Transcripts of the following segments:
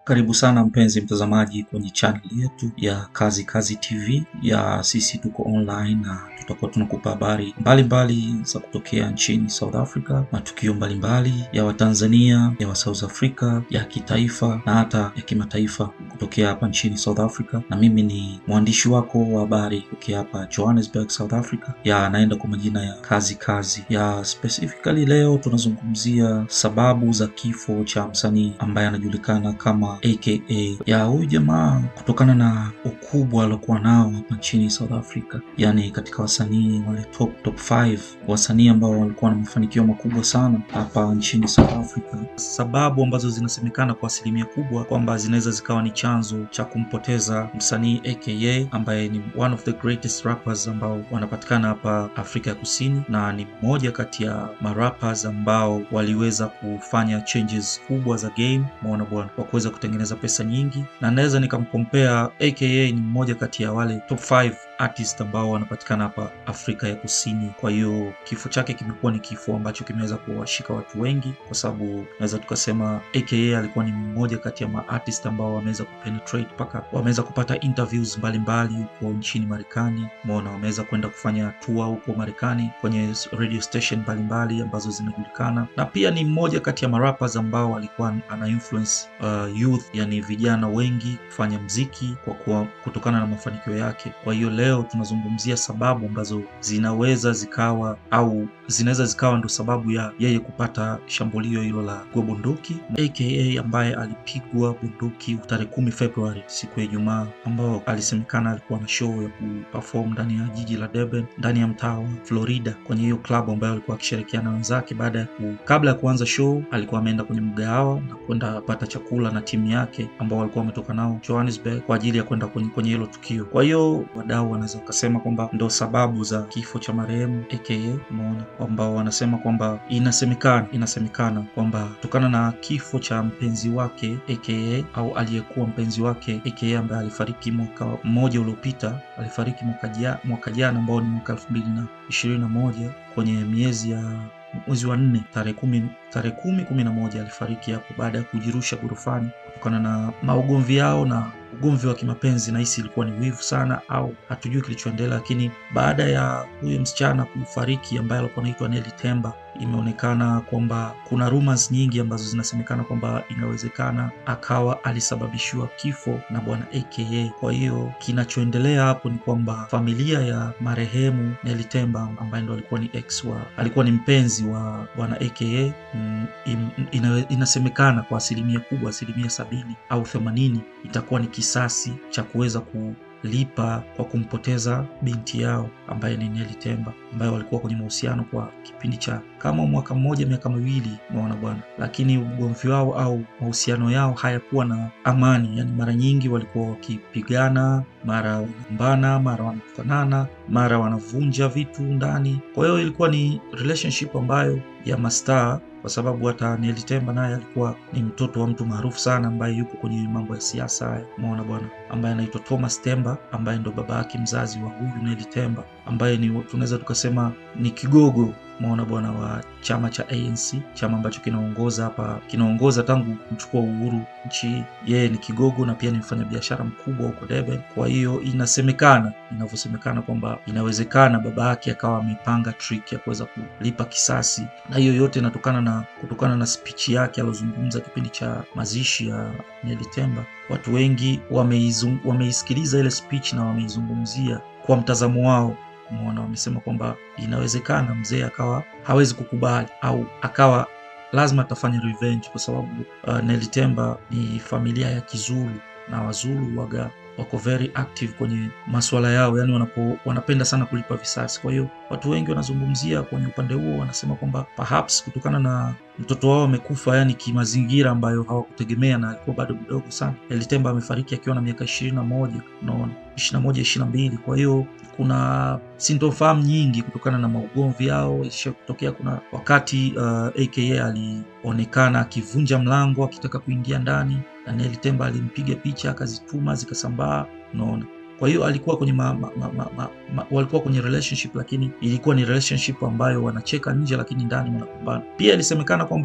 Karibu sana mpenzi mtazamaji kwenye channel yetu ya Kazi Kazi TV ya sisi tuko online na tutakuwa tunakupa habari mbalimbali za kutokea nchini South Africa, matukio mbalimbali ya Watanzania, ya wa South Africa, ya kitaifa na hata ya kimataifa kutokea hapa nchini South Africa. Na mimi ni mwandishi wako wa habari kutokea hapa Johannesburg, South Africa, ya naenda kwa majina ya Kazi Kazi ya specifically. Leo tunazungumzia sababu za kifo cha msanii ambaye anajulikana kama aka ya huyu jamaa kutokana na ukubwa aliokuwa nao hapa nchini South Africa, yani katika wasanii wale top top 5 wasanii ambao walikuwa na mafanikio makubwa sana hapa nchini South Africa. Sababu ambazo zinasemekana kwa asilimia kubwa kwamba zinaweza zikawa ni chanzo cha kumpoteza msanii aka ambaye ni one of the greatest rappers ambao wanapatikana hapa Afrika ya Kusini, na ni mmoja kati ya marappers ambao waliweza kufanya changes kubwa za game, umeona bwana, kwa kuweza kutengeneza pesa nyingi, na naweza nikamkompea aka ni mmoja kati ya wale top 5 artist ambao wanapatikana hapa Afrika ya Kusini. Kwa hiyo kifo chake kimekuwa ni kifo ambacho kimeweza kuwashika watu wengi, kwa sababu naweza tukasema aka alikuwa ni mmoja kati ya maartist ambao wameweza kupenetrate mpaka wameweza kupata interviews mbalimbali huko nchini Marekani. Umeona, wameweza kwenda kufanya tour huko Marekani kwenye radio station mbalimbali ambazo zinajulikana, na pia ni mmoja kati ya marappers ambao alikuwa ana influence uh, youth, yani vijana wengi kufanya mziki kwa kuwa kutokana na mafanikio yake. Kwa hiyo leo tunazungumzia sababu ambazo zinaweza zikawa au zinaweza zikawa ndo sababu ya yeye kupata shambulio hilo la kupigwa bunduki, aka ambaye alipigwa bunduki tarehe kumi Februari, siku ya Ijumaa, ambao alisemekana alikuwa na show ya kuperform ndani ya jiji la Durban, ndani ya mtaa wa Florida, kwenye hiyo klabu ambayo alikuwa akishirikiana na wenzake. Baada ya ku, kabla ya kuanza show, alikuwa ameenda kwenye mgahawa na kwenda kupata chakula na timu yake ambao walikuwa wametoka nao Johannesburg kwa ajili ya kwenda kwenye hilo tukio. Kwa hiyo wadau wanaweza wakasema kwamba ndo sababu za kifo cha marehemu aka, umeona ambao wanasema kwamba inasemekana inasemekana kwamba kutokana na kifo cha mpenzi wake aka au aliyekuwa mpenzi wake aka ambaye alifariki mwaka mmoja uliopita, alifariki mwaka jana ambao ni mwaka elfu mbili na ishirini na moja kwenye miezi ya mwezi wa nne tarehe kumi tarehe kumi kumi na moja alifariki hapo baada ya kujirusha ghorofani kutokana na maugomvi yao na ugomvi wa kimapenzi. Nahisi ilikuwa ni wivu sana, au hatujui kilichoendelea, lakini baada ya huyo msichana kufariki ambaye alikuwa anaitwa Nelly Temba, imeonekana kwamba kuna rumors nyingi ambazo zinasemekana kwamba inawezekana akawa alisababishiwa kifo na bwana aka. Kwa hiyo kinachoendelea hapo ni kwamba familia ya marehemu Nelly Temba ambaye ndo alikuwa ni ex wa alikuwa ni mpenzi wa bwana aka mm, ina, inasemekana kwa asilimia kubwa, asilimia sabini au themanini itakuwa ni kisasi cha kuweza ku lipa kwa kumpoteza binti yao ambaye ni Nelly Temba ambaye walikuwa kwenye mahusiano kwa kipindi cha kama mwaka mmoja miaka miwili, umeona bwana, lakini ugomvi wao au mahusiano yao hayakuwa na amani. Yani mara nyingi walikuwa wakipigana, mara wanagombana, mara wanakutanana, mara wanavunja vitu ndani. Kwa hiyo ilikuwa ni relationship ambayo ya mastaa kwa sababu hata Nelly Temba naye alikuwa ni mtoto wa mtu maarufu sana ambaye yupo kwenye mambo ya siasa haya, umeona bwana, ambaye anaitwa Thomas Temba ambaye ndo baba yake mzazi wa huyu Nelly Temba ambaye ni tunaweza tukasema ni kigogo umeona bwana wa chama cha ANC, chama ambacho kinaongoza hapa kinaongoza tangu kuchukua uhuru nchi. Yeye ni kigogo na pia ni mfanyabiashara mkubwa huko Durban. Kwa hiyo inasemekana, inavyosemekana kwamba inawezekana baba yake akawa amepanga trick ya kuweza kulipa kisasi, na hiyo yote inatokana na kutokana na speech yake alozungumza kipindi cha mazishi ya Nelly Temba. Watu wengi wameisikiliza ile speech na wameizungumzia kwa mtazamo wao Umeona, wamesema kwamba inawezekana mzee akawa hawezi kukubali au akawa lazima atafanya revenge, kwa sababu uh, Nelly Temba ni familia ya Kizulu na Wazulu waga wako very active kwenye masuala yao, yani wanapo, wanapenda sana kulipa visasi. Kwa hiyo watu wengi wanazungumzia kwenye upande huo, wanasema kwamba perhaps kutokana na mtoto wao amekufa, yani kimazingira ambayo hawakutegemea na alikuwa bado mdogo sana. Nelly Temba amefariki akiwa na miaka ishirini na moja unaona, ishirini na moja ishirini na mbili kwa hiyo kuna sintofahamu nyingi kutokana na maugomvi yao. Isha kutokea kuna wakati uh, aka alionekana akivunja mlango akitaka kuingia ndani na Nelly Temba alimpiga picha akazituma zikasambaa, unaona. Kwa hiyo alikuwa kwenye ma, ma, ma, ma, ma, ma, walikuwa kwenye relationship, lakini ilikuwa ni relationship ambayo wanacheka nje, lakini ndani wanakumbana. Pia ilisemekana kwamba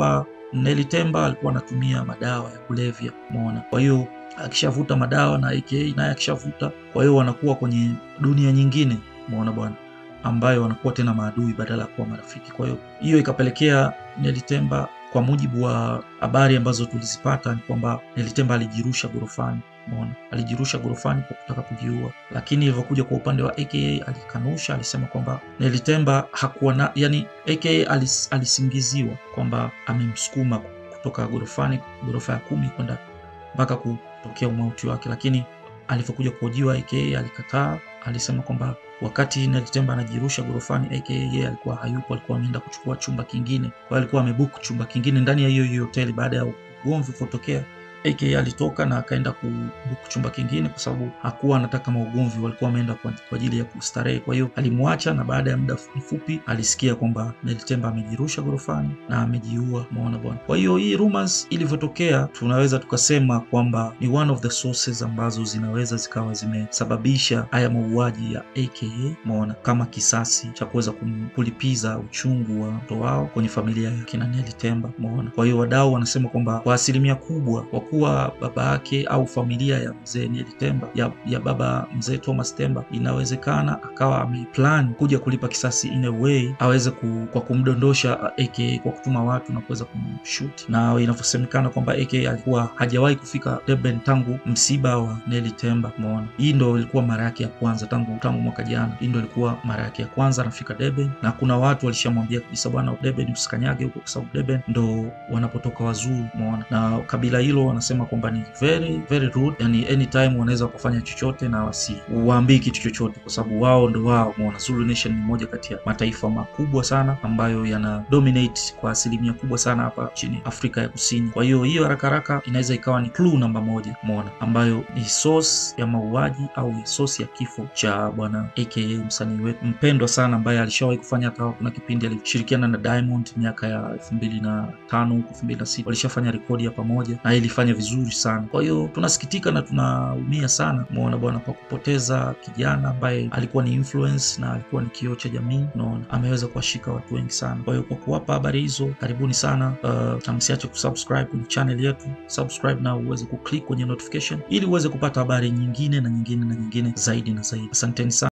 Nelly Temba alikuwa anatumia madawa ya kulevya, umeona. Kwa hiyo akishavuta madawa na aka naye akishavuta, kwa hiyo wanakuwa kwenye dunia nyingine, umeona bwana, ambayo wanakuwa tena maadui badala ya kuwa marafiki. Kwa hiyo hiyo ikapelekea Nelly Temba, kwa mujibu wa habari ambazo tulizipata, ni kwamba Nelly Temba alijirusha gorofani Umeona, alijirusha gorofani kwa kutaka kujiua, lakini ilivyokuja kwa upande wa aka alikanusha, alisema kwamba Nelly Temba hakuwa na, yani aka alis, alisingiziwa kwamba amemsukuma kutoka gorofani, gorofa ya kumi kwenda mpaka kutokea umauti wake, lakini alivyokuja kuhojiwa aka alikataa, alisema kwamba wakati Nelly Temba anajirusha gorofani aka yeye alikuwa hayupo, alikuwa ameenda kuchukua chumba kingine, kwa hiyo alikuwa amebook chumba kingine ndani ya hiyo hiyo hoteli baada ya ugomvi kutokea aka alitoka na akaenda kubuku chumba kingine kwa sababu hakuwa anataka maugomvi, walikuwa wameenda kwa ajili ya kustarehe. Kwa hiyo alimwacha, na baada ya muda mfupi alisikia kwamba Nelly Temba amejirusha gorofani na amejiua. Umeona bwana. Kwa hiyo hii rumors ilivyotokea, tunaweza tukasema kwamba ni one of the sources ambazo zinaweza zikawa zimesababisha haya mauaji ya aka, umeona, kama kisasi cha kuweza kulipiza uchungu wa mtoto wao kwenye familia ya kina Nelly Temba, umeona. Kwa hiyo wadau wanasema kwamba kwa asilimia kubwa kwa kuwa baba yake au familia ya mzee Nelly Temba ya, ya baba mzee Thomas Temba inawezekana akawa ameplan kuja kulipa kisasi in a way aweze ku, kwa kumdondosha aka kwa kutuma watu na kuweza kumshuti, na inavyosemekana kwamba aka alikuwa hajawahi kufika Durban tangu msiba wa Nelly Temba. Umeona, hii ndo ilikuwa mara yake ya kwanza tangu tangu mwaka jana. Hii ndo ilikuwa mara yake ya kwanza anafika Durban, na kuna watu walishamwambia kabisa, bwana, Durban usikanyage huko, kwa sababu Durban ndo wanapotoka wazuru. Umeona, na kabila hilo wanasema kwamba ni very very rude, yani anytime wanaweza kufanya chochote na wasiwaambii kitu chochote, kwa sababu wao ndo wao. Umeona, Zulu Nation ni moja kati ya mataifa makubwa sana ambayo yana dominate kwa asilimia kubwa sana hapa nchini Afrika ya Kusini. Kwa hiyo hiyo haraka haraka inaweza ikawa ni clue namba moja, umeona, ambayo ni source ya mauaji au source ya kifo cha bwana aka msanii wetu mpendwa sana ambaye alishawahi kufanya hata kuna kipindi alishirikiana na Diamond miaka ya elfu mbili na tano huko elfu mbili na sita walishafanya rekodi ya pamoja na ilifanya vizuri sana. Kwa hiyo tunasikitika na tunaumia sana, umeona bwana, kwa kupoteza kijana ambaye alikuwa ni influence na alikuwa ni kioo cha jamii. Unaona, ameweza kuwashika watu wengi sana. Kwa hiyo kwa kuwapa habari hizo, karibuni sana uh, na msiache kusubscribe kwenye channel yetu, subscribe na uweze kuclick kwenye notification ili uweze kupata habari nyingine na nyingine na nyingine zaidi na zaidi. Asanteni sana.